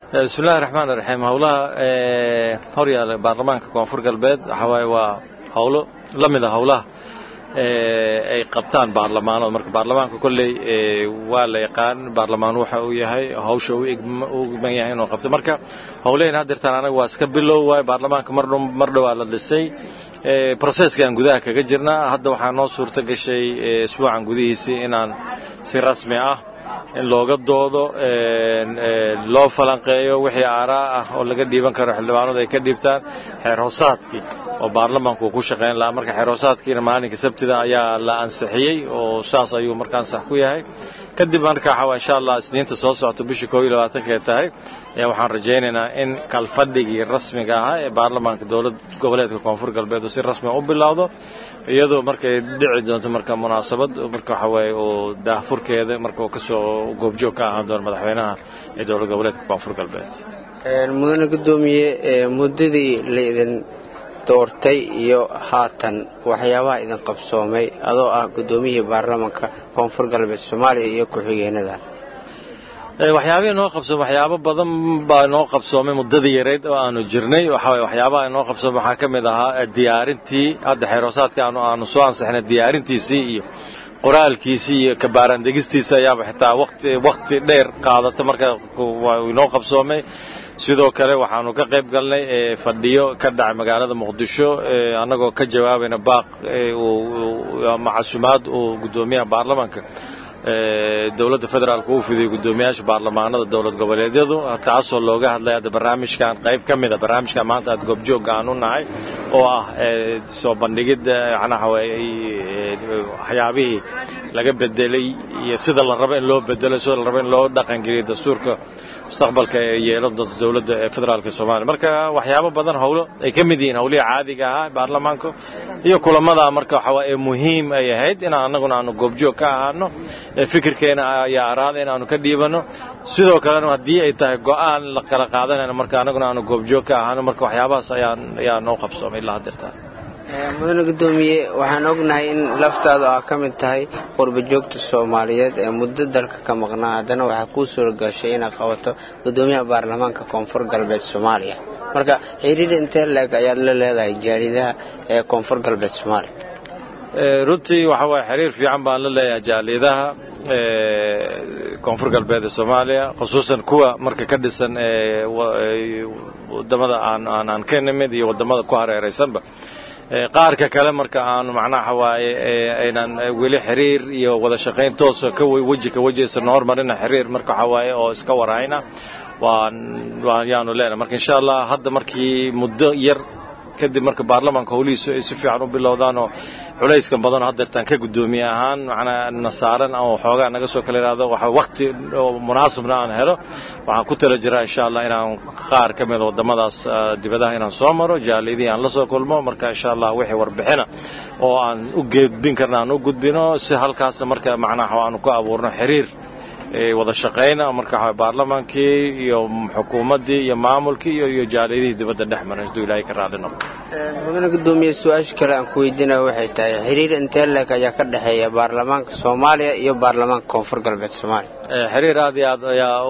bismillahi raxmaan raxiim howlaha horyaala baarlamaanka koonfur galbeed waxaa waaye waa howlo la mid a howlaha ay qabtaan baarlamaanada marka baarlamaanka kolley waa la yaqaan baarlamaan waxa uu yahay hawsha u igman yahay inuu qabto marka howlehen haddeertaan anaga waa iska bilow waay baarlamaanka mar dhowaa la dhisay processkan gudaha kaga jirnaa hadda waxaa noo suurto gashay isbuucan gudihiisii inaan si rasmi ah in looga doodo loo falanqeeyo wixii aaraa ah oo laga dhiiban karo xildhibaanadu ay ka dhiibtaan xeer hoosaadkii oo baarlamaanku uu ku shaqayn lahaa marka xeer hoosaadkiina maalinka sabtida ayaa la ansixiyey oo saas ayuu markaan sax ku yahay kadib marka waxaa insha allah isniinta soo socota bishii koob iyo labaatankae tahay ayaa waxaan rajaynaynaa in kalfadhigii rasmiga ahaa ee baarlamaanka dowlad goboleedka koonfur galbeed uu si rasmiga u bilowdo iyadoo markay dhici doonto marka munaasabad marka waxa waaye uu daahfurkeeda marka uu kasoo goobjoog ka ahaan doono madaxweynaha ee dowlad goboleedka koonfur galbeed mudane gudoomiye muddadii laydin doortay iyo haatan waxyaabaha idin qabsoomay adoo ah gudoomiyihii baarlamaanka koonfur galbeed soomaaliya iyo ku-xigeenada waxyaabihii noo qabsoomay waxyaabo badan baa noo qabsoomay muddadii yareyd oo aanu jirnay waxaway waxyaabaha noo qabsoomay waxaa ka mid ahaa diyaarintii hadda xeeroosaadka aanu aanu soo ansixnay diyaarintiisii iyo qoraalkiisii iyo kabaaraandegistiisa ayaaba xitaa waqti waqti dheer qaadata marka inoo qabsoomay sidoo kale waxaanu ka qayb galnay fadhiyo ka dhacay magaalada muqdisho annagoo ka jawaabayna baaq macasumaad uu gudoomiyaha baarlamaanka dowladda federaalka uu fidiyey guddoomiyaasha baarlamaanada dowlad goboleedyadu taasoo looga hadlay hadda barnaamijkan qayb ka mid a barnaamijkan maanta aad goobjoogga aan u nahay oo ah soo bandhigidda macnaha waxyaabihii laga bedelay iyo sida la rabo in loo bedelo sida la rabo in loo dhaqangeliyo dastuurka mustaqbalka ee yeelan doonta dowladda ee federaalka soomaaliya marka waxyaabo badan howlo ay ka mid yihiin howlihii caadiga ahaa baarlamaanka iyo kulamada marka waxaa ee muhiim ay ahayd inaan annaguna aanu goobjoog ka ahaano fikirkeena ayaa araada in aanu ka dhiibano sidoo kalena haddii ay tahay go-aan la kala qaadanayna marka annaguna aanu goobjoog ka ahaano marka waxyaabahaas ayaa ayaa noo qabsoomay ilaa haddeertaan mudane gudoomiye waxaan ognahay in laftaadu aa ka mid tahay qurba joogta soomaaliyeed ee muddo dalka ka maqnaa haddana waxaa kuu suura gashay inaad qabato gudoomiyaha baarlamaanka koonfur galbeed soomaaliya marka xiriir intee leeg ayaad la leedahay jaalidaha ee koonfur galbeed soomaaliya runtii waxa waaye xiriir fiican baan la leeyahay jaaliyadaha koonfur galbeed ee soomaaliya khusuusan kuwa marka ka dhisan wadamada aan aan ka nimid iyo wadamada ku hareeraysanba qaarka kale marka aanu macnaha waaye aynan weli xiriir iyo wada shaqayn toosa ka weji ka weji isna hormarina xiriir marka waxa waaye oo iska warayna waan waan yaanu leenahay marka insha allah hadda markii muddo yar kadib marka baarlamaanka howlihiisu ay si fiican u bilowdaan oo culayskan badan oo haddeertaan ka guddoomiye ahaan macnaa na saaran oo xoogaa naga soo kala yidhaahdo waxa waqti oo munaasabna aan helo waxaan ku tala jiraa insha allah inaan qaar ka mida waddamadaas dibadaha inaan soo maro jaalidii aan la soo kulmo marka insha allah wixii warbixina oo aan u gudbin karna aan u gudbino si halkaasna marka macnaha aanu ku abuurno xiriir wada shaqayna marka baarlamaankii iyo xukuumaddii iyo maamulkii iyo iyo jaaliyadihii dibadda dhex maray hadduu ilaahay ka raali noqdo mudane gudoomiye su-aasha kale aan ku weydiinaya waxay tahay xiriir intee leeg ayaa ka dhexeeya baarlamaanka soomaaliya iyo baarlamaanka koonfur galbeed soomaaliya xiriir aad iyo aad ayaa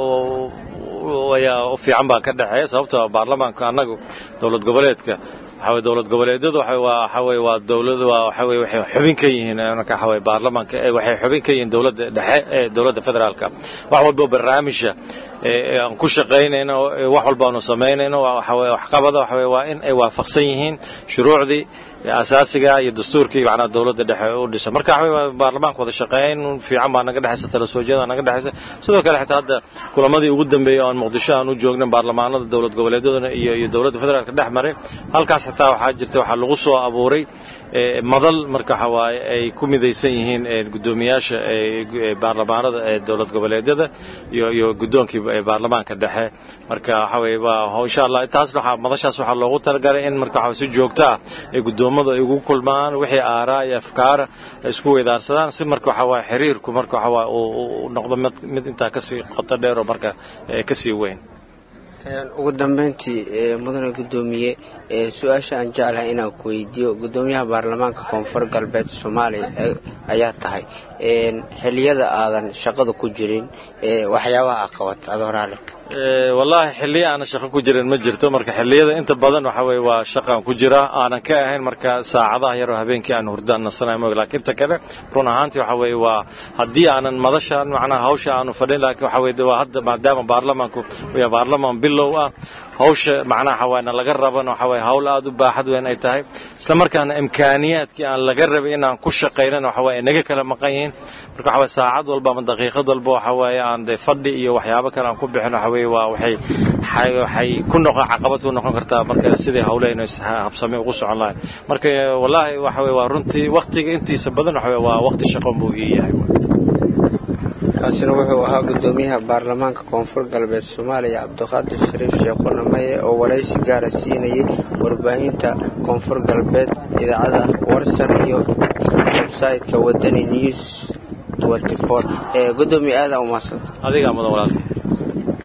ayaa u fiican baa ka dhexeeya sababtoo baarlamaanka annagu dowlad goboleedka waxaway dowlad goboleedyadu waxaway waa dowlad waa waxaway waxay xubin ka yihiin marka waxaway baarlamaanka waxay xubin ka yihiin dowladda dhexe ee dowladda federaalka wax walba barnaamijka aan ku shaqaynayno wax walba aanu samaynayno waxaway waxqabada waxaway waa in ay waafaqsan yihiin shuruucdii asaasiga iyo dastuurkii macnaha dowladda dhexe u dhisa marka waxaway baarlamaanka wada shaqayn fiican baa naga dhexaysa tala soo jeeda naga dhexaysa sidoo kale xitaa hadda kulamadii ugu dambeeyey oo aan muqdisho aan u joognan baarlamaanada dowlad goboleedyaduna iyo iyo dowladda federaalka dhex maray halkaas xitaa waxaa jirta waxaa lagu soo abuuray madal marka waxa waaye ay ku midaysan yihiin guddoomiyaasha baarlamaanada ee dowlad goboleedyada iyo iyo guddoonkii baarlamaanka dhexe marka waxa weye waa insha allah taasna waxaa madashaas waxaa loogu talagalay in marka waxa si joogto ah ay guddoommadu ay ugu kulmaan wixii aaraa iyo afkaara ay isku weydaarsadaan si marka waxa waaye xiriirku marka waxa waaye uu noqdo mid mid intaa kasii qoto dheer oo marka kasii weyn ugu dambeyntii mudane guddoomiye su-aasha aan jeclahay inaan ku weydiiyo guddoomiyaha baarlamaanka koonfur galbeed soomaaliya ayaa tahay xiliyada aadan shaqada ku jirin waxyaabaha aa qabata adoo raale wallaahi xilliyo aanan shaqo ku jirin ma jirto marka xilliyada inta badan waxa weye waa shaqaan ku jiraa aanan ka ahayn marka saacadaha yaroo habeenkii aan hurdaan nasanayo moog laakiin ta kale run ahaantii waxa weye waa haddii aanan madashaan macnaha hawsha aanu fadhin laakiin waxa weye waa hadda maadaama baarlamaanku yaa baarlamaan bilow ah hawsha macnaha xawaana laga raban waxa weye hawl aad u baaxad weyn ay tahay isla markaana imkaaniyaadkii aan laga rabay inaan ku shaqaynan waxa weye naga kala maqan yihiin marka waxa weye saacad walba ama daqiiqad walba waxa weye aan dee fadhi iyo waxyaabo kale aan ku bixin waxa weye waa waxay waxay ku noqon caqabad ku noqon kartaa marka sidii hawlahaynu habsame ugu socon lahayn marka wallaahi waxa weye waa runtii waqtiga intiisa badan waxa weye waa waqti shaqo buu ii yahay kaasina wuxuu ahaa gudoomiyaha baarlamaanka koonfur galbeed soomaaliya cabdiqaadir shariif sheekhuna maye oo waraysi gaara siinayay warbaahinta koonfur galbeed idaacada warsan iyo websaytka wadani news ee gudoomiye aada umaadsanta adigaa mudan walaalka